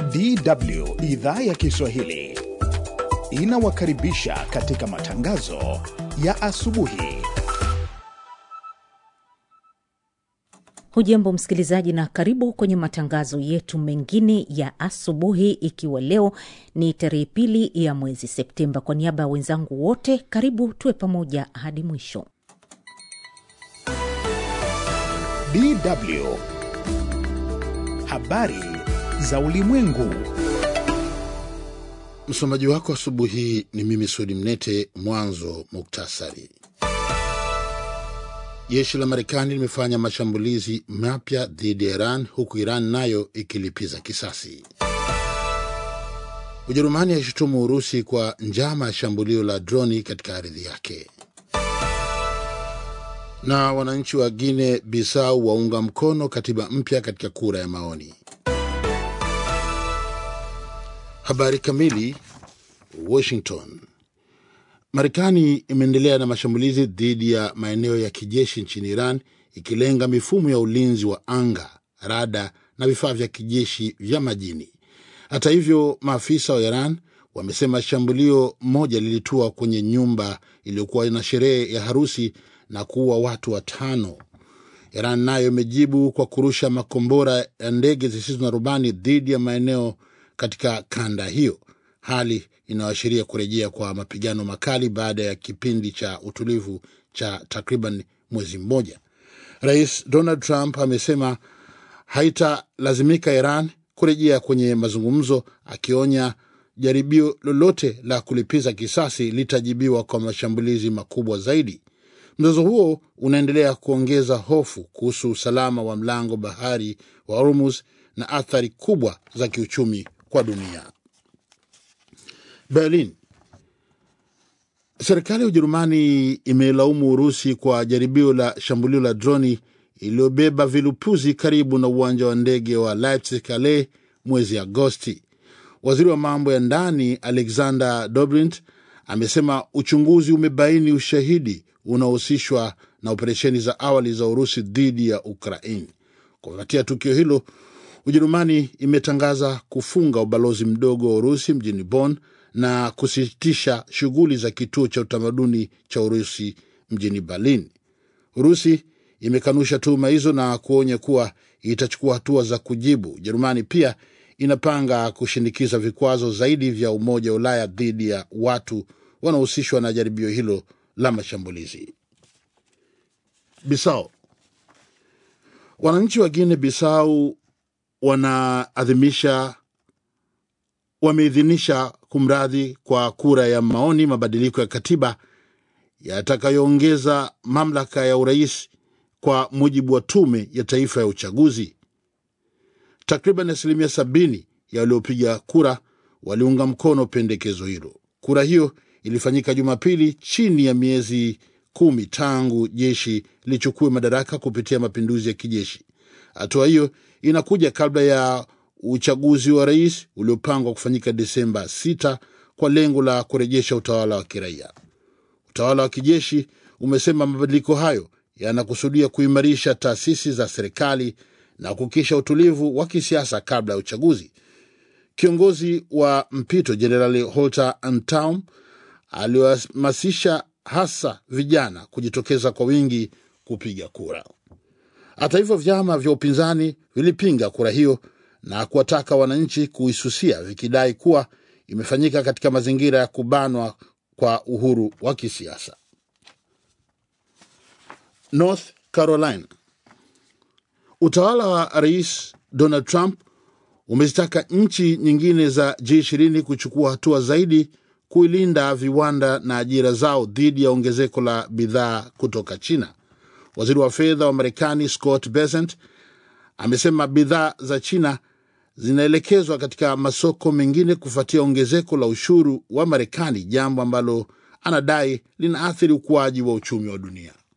DW idhaa ya Kiswahili inawakaribisha katika matangazo ya asubuhi. Hujambo msikilizaji, na karibu kwenye matangazo yetu mengine ya asubuhi, ikiwa leo ni tarehe pili ya mwezi Septemba. Kwa niaba ya wenzangu wote, karibu tuwe pamoja hadi mwisho. DW habari za ulimwengu. Msomaji wako asubuhi hii ni mimi Sudi Mnete. Mwanzo muktasari. Jeshi la Marekani limefanya mashambulizi mapya dhidi ya Iran huku Iran nayo ikilipiza kisasi. Ujerumani yaishutumu Urusi kwa njama ya shambulio la droni katika ardhi yake. Na wananchi wa Guine Bisau waunga mkono katiba mpya katika kura ya maoni. Habari kamili. Washington. Marekani imeendelea na mashambulizi dhidi ya maeneo ya kijeshi nchini Iran ikilenga mifumo ya ulinzi wa anga, rada na vifaa vya kijeshi vya majini. Hata hivyo, maafisa wa Iran wamesema shambulio moja lilitua kwenye nyumba iliyokuwa na sherehe ya harusi na kuua watu watano. Iran nayo imejibu kwa kurusha makombora ya ndege zisizo na rubani dhidi ya maeneo katika kanda hiyo, hali inayoashiria kurejea kwa mapigano makali baada ya kipindi cha utulivu cha takriban mwezi mmoja. Rais Donald Trump amesema haitalazimika Iran kurejea kwenye mazungumzo, akionya jaribio lolote la kulipiza kisasi litajibiwa kwa mashambulizi makubwa zaidi. Mzozo huo unaendelea kuongeza hofu kuhusu usalama wa mlango bahari wa Hormuz na athari kubwa za kiuchumi kwa dunia. Berlin. Serikali ya Ujerumani imelaumu Urusi kwa jaribio la shambulio la droni iliyobeba vilipuzi karibu na uwanja wa ndege wa Leipzig Calais mwezi Agosti. Waziri wa mambo ya ndani Alexander Dobrindt amesema uchunguzi umebaini ushahidi unaohusishwa na operesheni za awali za Urusi dhidi ya Ukraini. Kufuatia tukio hilo, Ujerumani imetangaza kufunga ubalozi mdogo wa Urusi mjini Bonn na kusitisha shughuli za kituo cha utamaduni cha Urusi mjini Berlin. Urusi imekanusha tuhuma hizo na kuonya kuwa itachukua hatua za kujibu. Ujerumani pia inapanga kushinikiza vikwazo zaidi vya Umoja wa Ulaya dhidi ya watu wanaohusishwa na jaribio hilo la mashambulizi. Bisau. Wananchi wa Guinea Bisau wanaadhimisha wameidhinisha kumradhi kwa kura ya maoni mabadiliko ya katiba yatakayoongeza mamlaka ya urais kwa mujibu wa tume ya taifa ya uchaguzi. Takriban asilimia sabini ya waliopiga kura waliunga mkono pendekezo hilo. Kura hiyo ilifanyika Jumapili, chini ya miezi kumi tangu jeshi lichukue madaraka kupitia mapinduzi ya kijeshi. Hatua hiyo inakuja kabla ya uchaguzi wa rais uliopangwa kufanyika Desemba 6 kwa lengo la kurejesha utawala wa kiraia. Utawala wa kijeshi umesema mabadiliko hayo yanakusudia kuimarisha taasisi za serikali na kuhakikisha utulivu wa kisiasa kabla ya uchaguzi. Kiongozi wa mpito Jenerali Holter Antaum aliwahamasisha hasa vijana kujitokeza kwa wingi kupiga kura. Hata hivyo, vyama vya upinzani vilipinga kura hiyo na kuwataka wananchi kuisusia vikidai kuwa imefanyika katika mazingira ya kubanwa kwa uhuru wa kisiasa. North Carolina. Utawala wa Rais Donald Trump umezitaka nchi nyingine za G20 kuchukua hatua zaidi kuilinda viwanda na ajira zao dhidi ya ongezeko la bidhaa kutoka China. Waziri wa fedha wa Marekani Scott Bessent amesema bidhaa za China zinaelekezwa katika masoko mengine kufuatia ongezeko la ushuru wa Marekani, jambo ambalo anadai linaathiri ukuaji wa uchumi wa dunia.